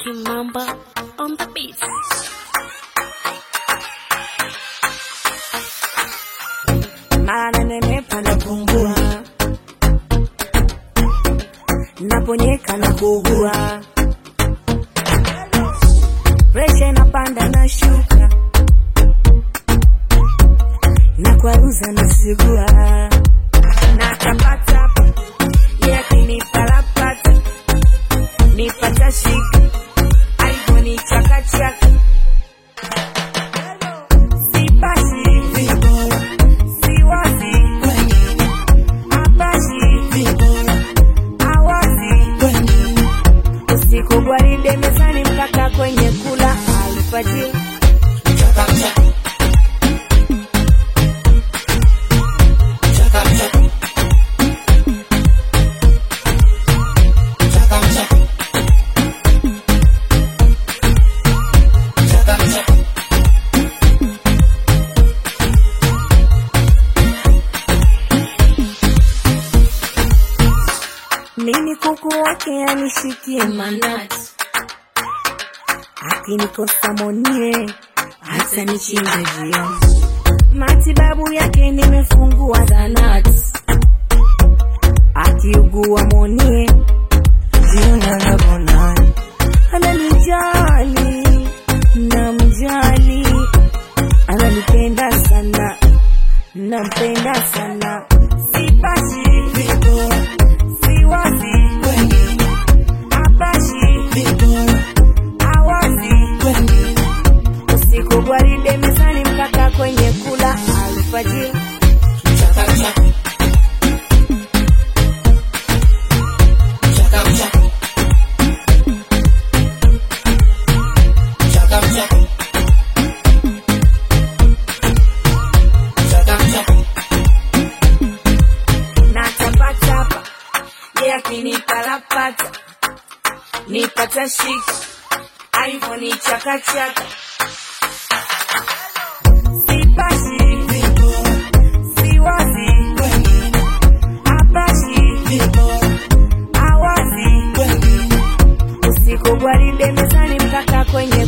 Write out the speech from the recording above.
King Mamba on the beat. mara nanenepa napungua, naponyeka na kuugua, presha inapanda na shuka, na kwaruza nasigua, na tapatapa yakinipalapata nipata shika alivoni chakachaka sipasi siwazi apashi awazi usiku gwaride mezani mpaka kwenye kula alfajiri mimi kuku wake anishikie manati akinikosa monie hata nichinja jioni matibabu yake nimefungua zanati akiugua monie jioni anavonani ananijali namjali ananipenda sana nampenda sana sipasi siwazi apashi awazi usiku gwaride mezani mpaka kwenye kula alfajiri na tapatapa ye akinipalapata nipata shika aivoni chakachaka sipashi siwazi apashi awazi usiku gwaride mezani mpaka kwenye